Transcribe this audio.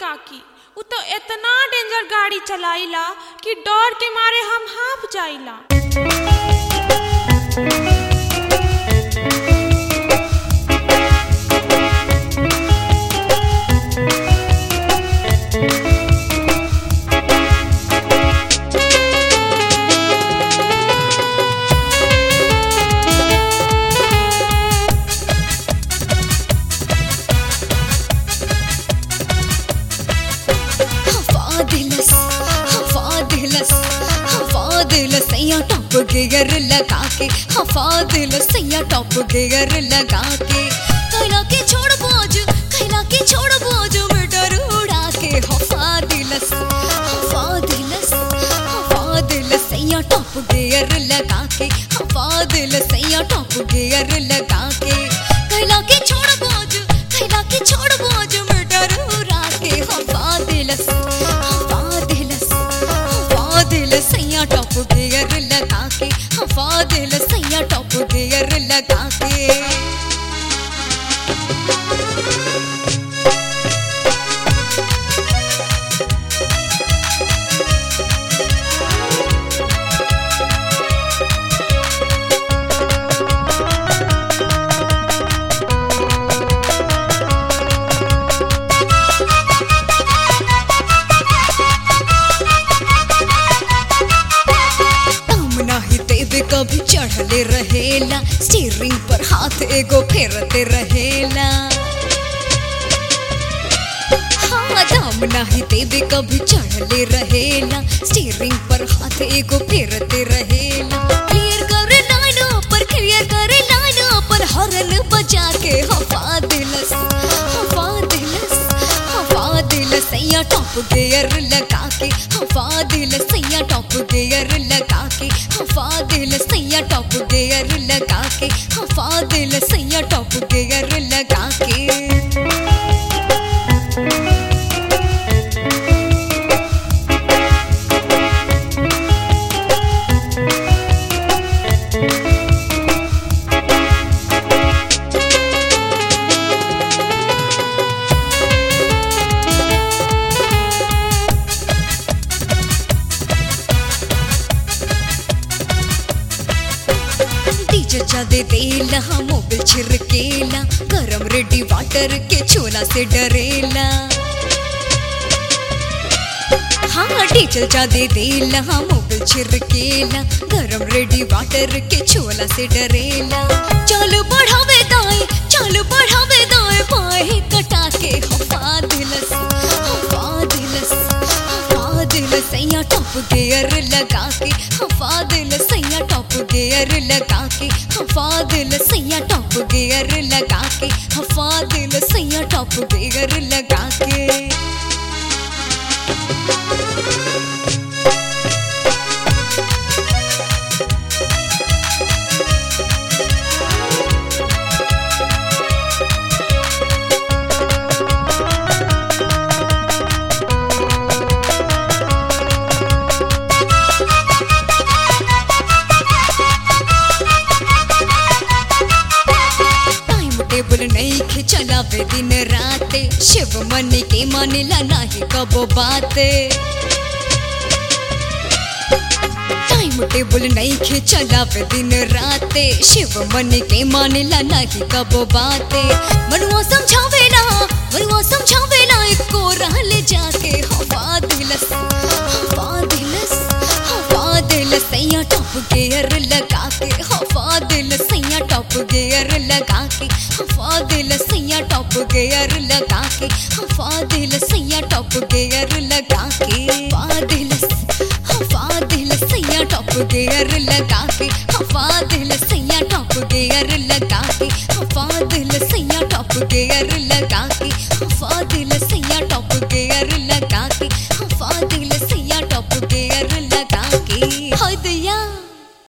ताकी उ तो इतना डेंजर गाड़ी चलाइला कि डर के मारे हम हाफ जाइला हवादिलस हवादिलस हवादिलस सैया टॉप गियर लगा के हवादिलस सैया टॉप गियर लगा के कैला के छोड़ बोझ कैला के छोड़ बोझ मीटर उड़ा के हवादिलस हवादिलस हवादिलस सैया टॉप गियर लगा के हवादिलस सैया टॉप गियर लगा के कैला के छोड़ बोझ कैला के छोड़ बोझ मीटर उड़ा के हवादिलस हवादिलस हवादिलस सैया टॉप गियर लगा के हवादिलस सैया टॉप गियर लगा के काम नाही देवे कभी चढ़ले रहेला स्टीयरिंग पर हाथ एगो फेरते रहेला हाँ दाम नाही देवे कभी चढ़ले रहेला स्टीयरिंग पर हाथ एगो फेरते रहेला क्लियर करे लाइन पर क्लियर करे लाइन पर हॉर्न बजा के हवा दिलस हवा दिलस हवा दिल सैया टॉप गियर लगा के हवा दिल सैया टॉप गियर लगा के हवा दिल सैया टॉप गियर लगा के हवा दिल सैया टॉप गियर लगा के डीजे जादे देला हाँ मोबिल छिरकेला गरम रेडी वाटर के छोला से डरेला हाँ डीजल जादे देला हाँ मोबिल छिरकेला गरम रेडी वाटर के छोला से डरेला चल बढ़ावे दाएं चल बढ़ावे दाएं बाएं कटा के हवा दिलस हवा दिलस हवा दिल सैया टॉप गियर लगा के हवा दिल सैया टॉप गियर लगा के हवा दिल सैया टॉप गियर लगा के हवा दिल सैया टॉप गियर लगा के टाइम टेबल नहीं खे चलावे दिन राते शिव मन के मानेला नाही कबो बाते टाइम टेबल नहीं खे चलावे दिन राते शिव मन के मानेला नाही कबो बाते मनुआ समझावेला मनुआ समझावेला एको रहले जाके हवा दिलस हवा दिलस हवा दिल सैया टॉप गियर लगा के हवा दिल सैया टॉप गियर लगा के हवा दिल सैया टॉप गियर लगा के हवा दिल